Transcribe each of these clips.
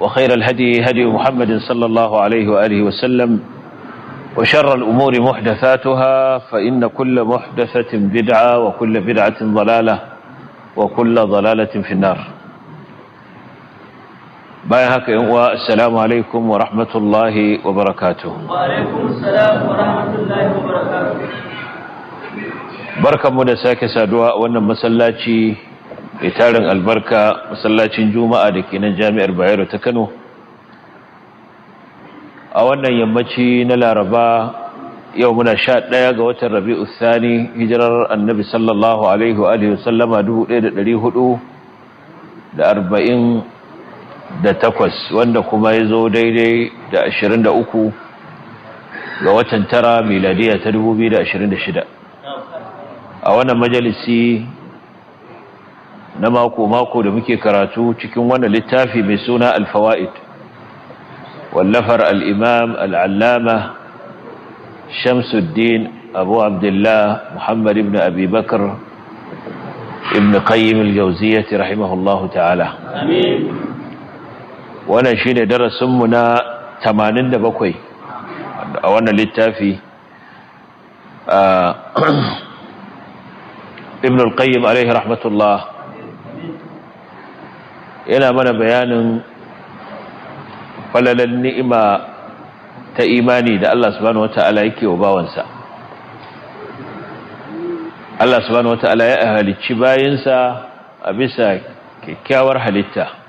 وخير الهدي هدي محمد صلى الله عليه وآله وسلم وشر الأمور محدثاتها فإن كل محدثة بدعة وكل بدعة ضلالة وكل ضلالة في النار bayan haka yan uwa assalamu alaikum wa rahmatullahi wa barakatuh wa alaikum assalam wa rahmatullahi wa barakatuh barkanmu da sake saduwa a wannan masallaci mai tarin albarka masallacin juma'a da ke nan jami'ar bayero ta kano a wannan yammaci na laraba yau muna sha ɗaya ga watan rabi'u thani hijirar annabi sallallahu alaihi wa sallama dubu ɗaya da ɗari hudu da arba'in da takwas wanda kuma ya zo daidai da ashirin da uku ga watan tara miladiya ta dubu biyu da ashirin da shida a wannan majalisi na mako-mako da muke karatu cikin wannan littafi mai suna alfawa'id wallafar al'imam al'allama shamsuddin abu abdullah muhammad ibn abubakar ibn qayyim al-jauziyyati rahimahullahu ta'ala amin wannan shi ne darasinmu na 87 a wannan littafi ibn al-qayyim alaihi rahmatullah yana mana bayanin falalan ni'ima ta imani da Allah subhanahu wata'ala yake wa bawansa Allah subhanahu wata'ala ya halicci bayinsa a bisa kyakkyawar halitta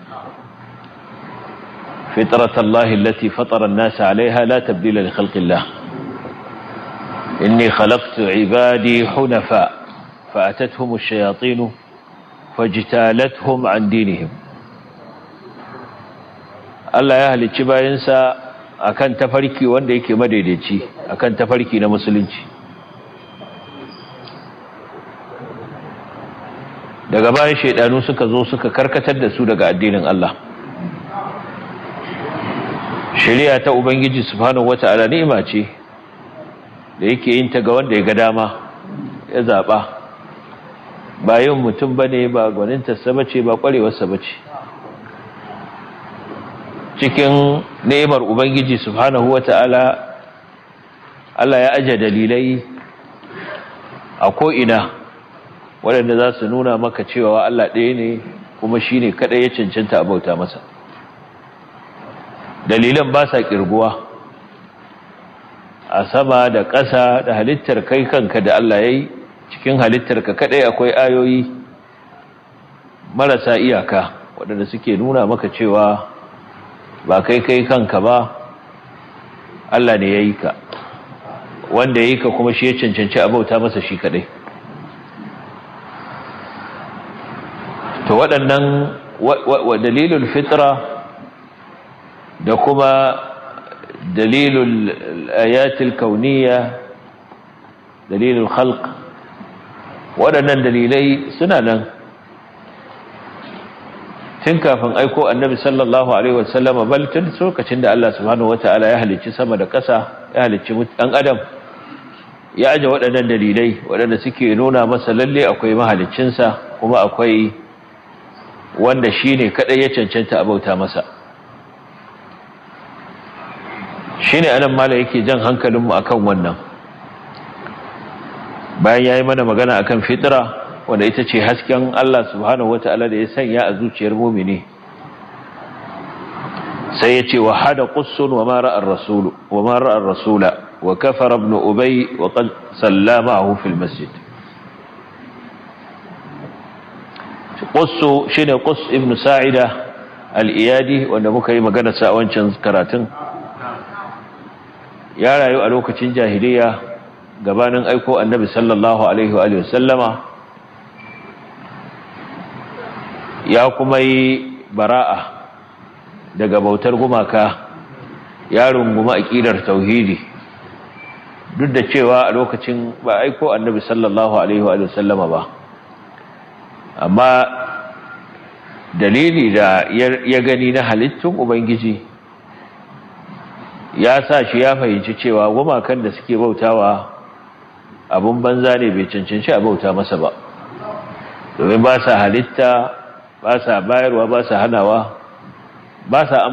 فطرة الله التي فطر الناس عليها لا تبديل لخلق الله إني خلقت عبادي حنفاء فأتتهم الشياطين فاجتالتهم عن دينهم Allah ya halicci bayansa akan tafarki wanda yake madaidaici akan tafarki na musulunci daga bayan shaidanu suka zo suka karkatar da su daga addinin Allah shari'a ta ubangiji subhanahu wata'ala ni'ima ce da yake yin ta ga wanda ya ga dama ya zaba ba yin mutum bane ba gwaninta sa bace ba kwarewar sa bace cikin ni'imar ubangiji subhanahu wata'ala Allah ya aje dalilai a ko ina waɗanda za su nuna maka cewa Allah ɗaya ne kuma shine kadai ya cancanta a bauta masa dalilan ba sa kirguwa a sama da ƙasa da halittar kai kanka da Allah ya yi cikin halittar ka kaɗai akwai ayoyi marasa iyaka waɗanda suke nuna maka cewa ba kai kai kanka ba Allah ne ya yi ka wanda ya yi ka kuma shi ya cancanci abauta masa shi kaɗai to waɗannan wa dalilul fitra da kuma dalilul ayatul kauniya dalilul khalq waɗannan dalilai suna nan tun kafin aiko annabi sallallahu alaihi wasallam bal tun lokacin da Allah subhanahu wataala ya halicci sama da ƙasa ya halicci ɗan adam ya aje waɗannan dalilai waɗanda suke nuna masa lalle akwai mahaliccinsa kuma akwai wanda shine kadai ya cancanta a bauta masa shi ne anan mala yake jan hankalinmu akan wannan bayan ya yi mana magana akan fitira wanda ita ce hasken Allah subhanahu wa ta'ala da ya sanya a zuciyar mumini sai ya ce wa hada qussun wa ma ra'ar rasulu wa ma ra'ar rasula wa kafara ibn ubay wa qad sallamahu fil masjid qussu shine quss ibn sa'ida al-iyadi wanda muka yi magana sa wancan karatun ya rayu a lokacin jahiliya gabanin aiko annabi sallallahu alaihi wa sallama ya kuma yi bara'a daga bautar gumaka ya runguma aƙidar tauhidi duk da cewa a lokacin ba aiko annabi sallallahu alaihi wa sallama ba amma dalili da ya gani na halittun ubangiji ya sa shi ya fahimci cewa gumakan da suke bautawa abun banza ne bai cancanci a bauta masa ba domin ba sa halitta ba sa bayarwa ba sa hanawa ba sa